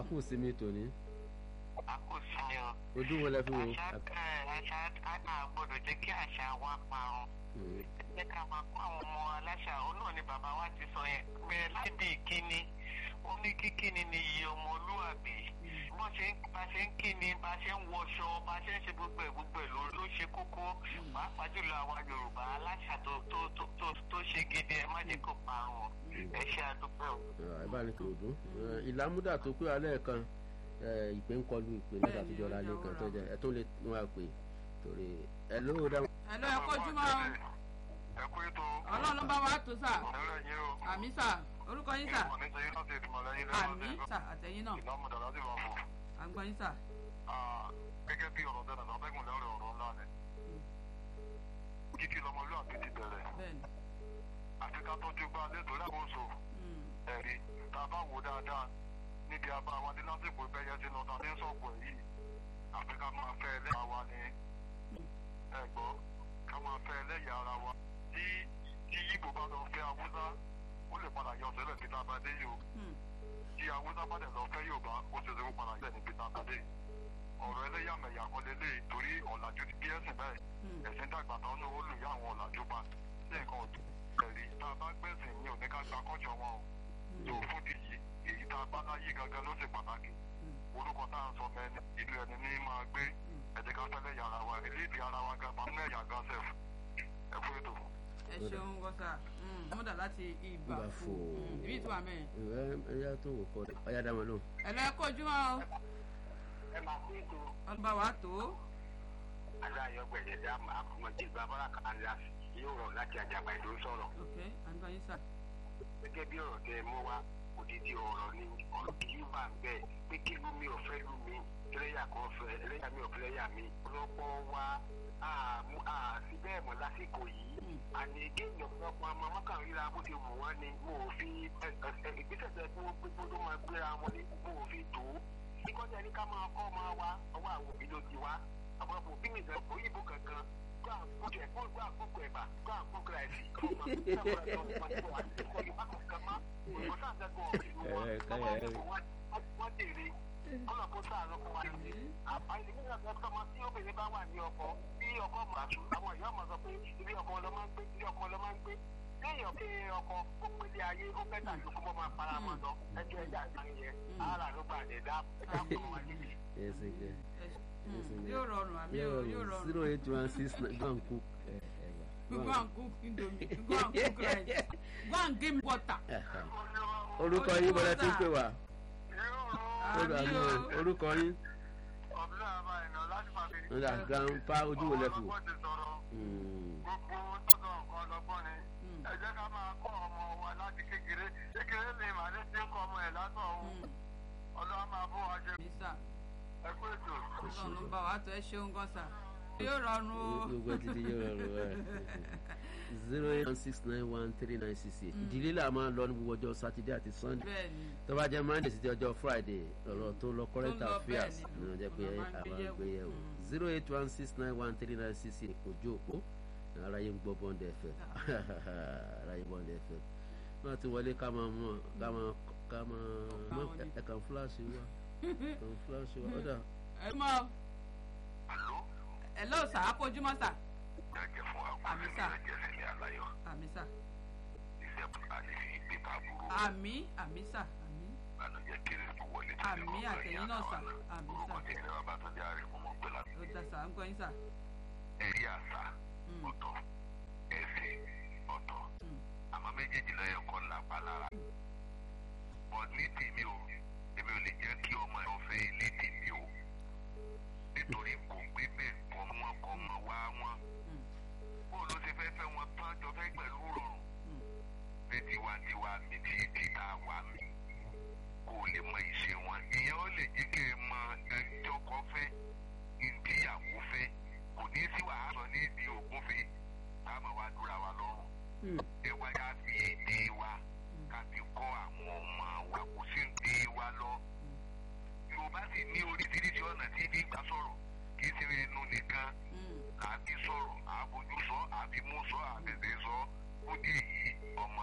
kù sí mi tòní a kò sí ni o. ojú wo lẹ fi wo. àṣà ẹ àṣà a gbọ́dọ̀ jẹ́ kí àṣà wa parun. Mm, jẹ́ ká máa kó àwọn ọmọ aláṣà òun náà ni bàbá wa ti sọ yẹn bẹ̀rẹ̀ láì bí ìkíni ó ní kíkíni ni iye ọmọlúwàbí bó ṣe ń bá ṣe ń kíni bá ṣe ń wọṣọ bá ṣe ń ṣe gbogbo ẹ̀ gbogbo ẹ̀ ló ló ṣe kókó pàápàá jùlọ àwa yorùbá aláṣà tó tó tó tó tó ṣe gidi ẹ má jẹ́ kó parun ẹ ṣe àdúgbò. ẹ bá ní kí o dún ìlàmúdà tó pé alẹ́ kan ẹ, ìpè ń kọlu ìpè nígbà tó jọra lé kan tó jẹ ẹ tó lè tún wá pè torí ẹ ló dá. ẹ ló ẹ kójú mọ́ o. ẹ kú ètò ọlọ́run ló bá wa tó sà ẹ̀rọ yín o. àmì sà orúkọ yín sà ìmọ̀ nítorí láti ìdìmọ̀ lẹ́yìn àmì sà àtẹ̀yìn náà ìlàmúdà láti máa fò. à ń gbọ́ yín sà. gẹ́gẹ́ bí ọ̀rọ̀ tẹ́lẹ̀ sọ́tẹ́gùn lẹ́rọ̀ ọ̀rọ̀ ńlá ni. kíkí lọmọlúwàbí ti bẹ̀rẹ̀ bẹ́ẹ̀ni àti ká tọ́jú gbá nítorí àkóso Mm, ẹ̀rí tá a bá wò dáadáa níbi abá wa ní lásìkò ìbẹ́yẹ tí lọ́ta ní sọ̀pọ̀ yìí àfi ká máa fẹ́ ẹlẹ́yà wa ní ẹ̀gbọ́ ká máa fẹ́ ẹlẹ́yà ara wa tí tí yíbo bá lọ fẹ́ awúsá ó lè padà yọ sílẹ̀ bí tá a bá dé yìí o mm, tí awúsá bá dẹ̀ lọ fẹ́ yorùbá ó ṣe é ṣe kó padà yẹ níbi tá a bá dé ọ̀rọ̀ ẹlẹ́yàmẹ̀yà kan lélẹ̀ torí ọ̀làjú ti bí ẹ̀sìn bẹ́ẹ̀ mm. ẹ̀sìn dàgbà tán ní ó lù yá àwọn ọ̀làjú pa sí nǹkan ọ̀dùn ẹ̀rí tá a bá gbẹ̀sìn ní òní ká gba kọ́jọ wọn o tó fún di yìí èyí tá a bá láyé gangan ló ṣe pàtàkì orúkọ tá à ń sọ mẹ́ni ìlú ẹni ní máa gbé ẹ̀jẹ̀ ká fẹ́lẹ́ yàrá wa eléyìí ara wa gan pàmò ẹ̀yà gan sẹ́f ẹ fún ètò. ẹ ṣeun gọ́sà mọ́dà láti ìgbà Ìgbàfò. fún ibi tí wà mẹ́rin. ẹ ẹ yá tó wò kọ ọyá dá wọn lóhùn. ẹ lọ ẹ kójú mọ́ o ẹ máa fún ètò. ọlọ́ba wa tó aláyọ̀ gbẹ̀dẹ̀ dá àkùnmọ̀jì bàbára kan lá yóò rọ̀ láti àjàgbá ìlú sọ̀rọ̀. ok à ń gbọ́ yín sà. gẹ́gẹ́ bí ọ̀rọ̀ tẹ mú wá odidi ọ̀rọ̀ ni ọ̀rọ̀ kì í wà bẹ́ẹ̀ pé kí lú mi ò fẹ́ lú mi ẹlẹ́yà kan fẹ́ ẹlẹ́yà mi ò fẹ́ lẹ́yà mi. ọlọ́pọ̀ wa àti bẹ́ẹ̀ mọ̀ lásìkò yìí àní géèmì ọ̀pọ̀lọpọ̀ ọmọ ọmọkàn ríra bó ti wù wọ́n ni mo ò fi ìgbésẹ̀ tẹ kí wọ́n gbégbó tó máa gbéra wọn ni mo ò fi tó. kíkọ́jà ní ká máa kọ́ ọmọ wa ọwọ́ àwọn òbí ló ti wá ọ̀pọ̀lọpọ̀ òbí mi ìgbà òyìnbó kankan go and cook ẹ̀ go go and cook ẹ̀bà go and cook rice ọmọ ìgbà tó wà ní ìkọ̀ yorùbá kankan má òyìnbó sáà sẹ́gun ọ̀gbìn wọn ọmọ ìgbà wọn dèrè kọ́nà kó sáà lọ́kọ̀ wa ní. àbáyé nígbà tó kọ́ ọmọ tí obìnrin bá wà ní ọkọ bí ọkọ màtú àwọn ìyá ọmọ sọ pé ilé ọkọ lọ máa ń gbé ilé ọkọ lọ máa ń gbé léèyàn pé ọkọ ó pélé ayé ó bẹ́tà ló kó bọ́ máa para wọn lọ ẹjọ́ ẹja ìgbà yẹn ara ló gbà ẹ̀dá ẹja kò wá níbi. ẹ ṣe gẹ ẹ ṣe- mm, yóò rọrùn àmì yóò yóò rọrùn rọrùn. zero eight one six nine go and cook ẹ ẹ go wà. and cook indomie go and cook rice go and give me water. orúkọ yín bọ́lá tí ń pè wá àmì o orúkọ yín ọ̀bùnà àbá ìnà láti máa fi. nígbà grandpa ojú wo lẹ fi wò. ọ̀pọ̀ ti sọ̀rọ̀ Mm, gbogbo tọ́tọ̀ nǹkan lọ́gbọ́n ni. Mm. ẹ jẹ́ ká máa kọ́ ọmọ wa láti kékeré kékeré ni màdé tí ń kọ́ ọmọ ẹ̀ látọ̀ ọ̀hún Mm, ọlọ́wà máa bó wa ṣe mi sà ẹ kú ètò. ọlọ́run ló bá wa tó ẹ ṣeun gan sà yóò rọrùn o. gbogbo ẹ ti di yóò rọrùn ẹ zero eight one six nine one three nine six eight ìdílé là máa ń lọ ní gbogbo ọjọ́ sátidé àti sunday bẹ́ẹ̀ni tó bá jẹ́ monday sí ti ọjọ́ friday ọ̀rọ̀ tó lọ current Tó lọ affairs bẹ́ẹ̀ ni. ní ọjọ́ pé Ọ̀nà máa ń gbé àwọn yẹ̀wò. àgbéyẹ̀wò Mm. zero eight one six nine one three nine six eight ojú òpó aráyé ń gbọ́ bond fm aráyé bond fm náà ti wọlé ká máa mọ̀ ká máa ká máa mọ̀ Káwọn ni. ẹ̀ kàn fúláṣí wa kàn fúláṣí wa ọ̀dà ẹ mọ àló ẹ lọ sà á kojú mọ́ sà jẹ́jẹ́ fún Àmì sà. jẹ́jẹ́ sílẹ̀ aláyọ̀ àmì sà iṣẹ́ àti fi pépà burú àmì àmì sà àmì ìbànújẹ́ kéré tó wọlé àmì àtẹ̀yìn náà sà àmì sà orúkọ tẹ̀lé bàbá tó jẹ́ ààrẹ fún mọ́ pé láti ó dá sà ń gbọ́ yín sà. ẹ̀rí àṣà Mm, ọ̀tọ̀ ẹ̀sìn ọ̀tọ̀ mm, àmọ́ méjèèjì lọ́yẹ̀ kọ́ lápá lára. bọ̀ ní tèmi o èmi ò lè jẹ́ kí ọmọ ẹ̀ fẹ́ ilé tèmi o nítorí kò gbé bẹ́ẹ̀ kọ́ wọn kọ́ mọ wá wọn. mm, bó ló ṣe fẹ́ fẹ́ wọn tán jọ fẹ́ pẹ̀lú rọrùn. mm. pé tiwantiwa mi ti